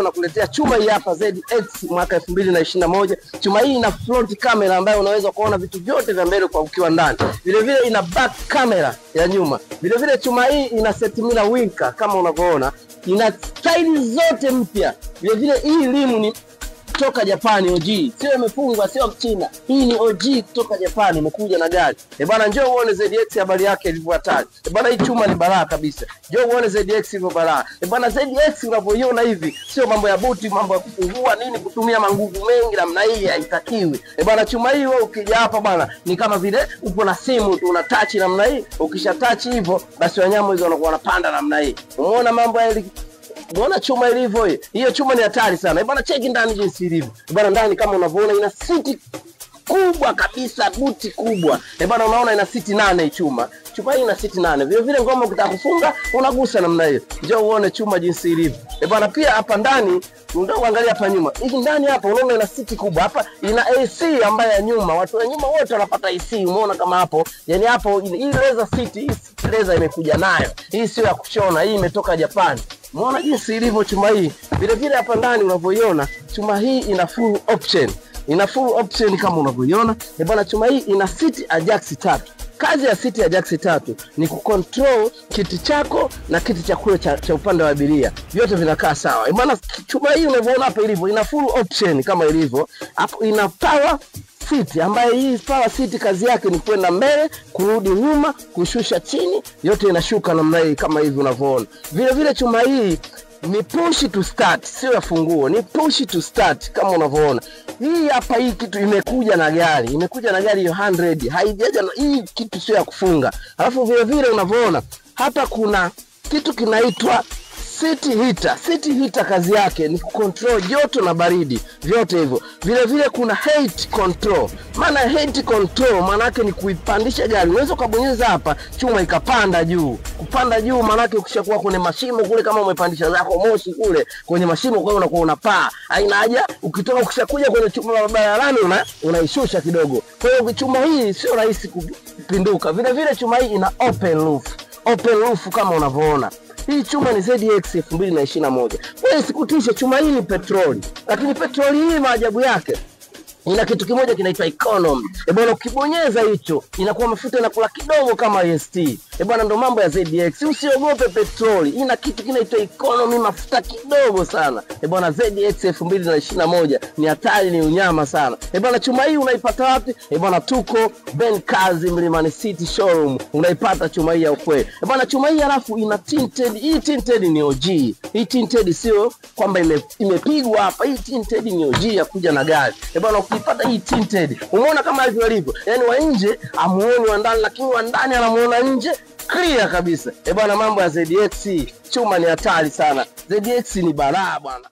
nakuletea chuma hii hapa ZX mwaka 2021. Chuma hii ina front camera ambayo unaweza kuona vitu vyote vya mbele kwa ukiwa ndani. Vile vile ina back camera ya nyuma. Vile vile chuma hii ina set mirror winker kama unavyoona. Ina staili zote mpya. Vile vile hii limu ni kutoka Japani OG, sio imefungwa, sio Mchina. Hii ni OG kutoka Japani, imekuja na gari. Eh bana, njoo uone ZX habari yake ilivyo hatari. Eh bana, hii chuma ni balaa kabisa. Njoo uone ZX ilivyo balaa. Eh bana, ZX unavyoiona hivi, sio mambo ya buti, mambo ya kufungua nini, kutumia manguvu mengi namna hii haitakiwi. Eh bana, chuma hii wewe ukija hapa bana, ni kama vile upo na simu tu una touch namna hii. Ukisha touch hivyo, basi wanyama hizo wanakuwa wanapanda namna hii. Umeona mambo ya Unaona chuma ilivyo hii? Hiyo chuma ni hatari sana. Eh bana, cheki ndani jinsi ilivyo. Eh bana, ndani kama unavyoona ina siti kubwa kabisa, buti kubwa. Eh bana, unaona ina siti nane hii chuma. Chuma hii ina siti nane. Vile vile ngoma ukitaka kufunga unagusa namna hiyo. Njoo uone chuma jinsi ilivyo. Eh bana, pia hapa ndani ndio uangalia hapa nyuma. Hii ndani hapa unaona ina siti kubwa. Hapa ina AC ambayo ya nyuma. Watu wa nyuma wote wanapata AC. Umeona kama hapo? Yaani hapo hii leather seat, hii leather imekuja nayo. Hii sio ya kushona, hii imetoka Japani. Umeona jinsi ilivyo chuma hii. Vile vile hapa ndani unavyoiona, chuma hii ina full option. Ina full option kama unavyoiona. Eh bwana, chuma hii ina seat adjust tatu. Kazi ya siti adjust tatu ni kucontrol kiti chako na kiti cha kule cha, cha upande wa abiria, vyote vinakaa sawa. Eh bwana, chuma hii unavyoona hapa ilivyo, ina full option kama ilivyo hapo, ina power seat ambayo hii power seat kazi yake ni kwenda mbele, kurudi nyuma, kushusha chini, yote inashuka namna hii kama hivi unavyoona. Vile vile chuma hii ni push to start, sio ya funguo, ni push to start kama unavyoona. Hii hapa, hii kitu imekuja na gari, imekuja na gari hiyo 100, haijaja na hii kitu, sio ya kufunga. Alafu vile vile unavyoona hapa kuna kitu kinaitwa seat heater. Seat heater kazi yake ni kucontrol joto na baridi, vyote hivyo. Vile vile kuna height control. Maana height control maana yake ni kuipandisha gari. Unaweza ukabonyeza hapa chuma ikapanda juu. Kupanda juu maana yake ukishakuwa kwenye mashimo kule, kama umepandisha zako moshi kule kwenye mashimo, kwa hiyo unakuwa unapaa. Haina haja ukitoka, ukishakuja kwenye chuma la barabarani una unaishusha kidogo. Kwa hiyo chuma hii sio rahisi kupinduka. Vile vile chuma hii ina open roof. Open roof kama unavyoona. Hii chuma ni ZX 2021. Wewe sikutishe, chuma hii ni petroli, lakini petroli hii maajabu yake ina kitu kimoja kinaitwa economy. Eh bwana, ukibonyeza hicho inakuwa mafuta inakula kidogo kama EST. Eh bwana, ndo mambo ya ZX. Usiogope petroli, ina kitu kinaitwa economy, mafuta kidogo sana. Eh bwana, ZX 2021 ni hatari, ni unyama sana. Eh bwana, chuma hii unaipata wapi? Eh bwana, tuko Ben Kazi Mlimani City Showroom, unaipata chuma hii ya ukweli. Eh bwana, chuma hii alafu ina tinted. Hii tinted ni OG. Hii tinted sio kwamba ime, imepigwa hapa. Hii tinted ni OG ya kuja na gari. Eh bwana, ukipata hii tinted, umeona kama hivyo ilivyo, yaani wa nje amuoni wa ndani, lakini wa ndani anamuona nje clear kabisa. Eh bwana, mambo ya ZX chuma ni hatari sana. ZX ni balaa bwana.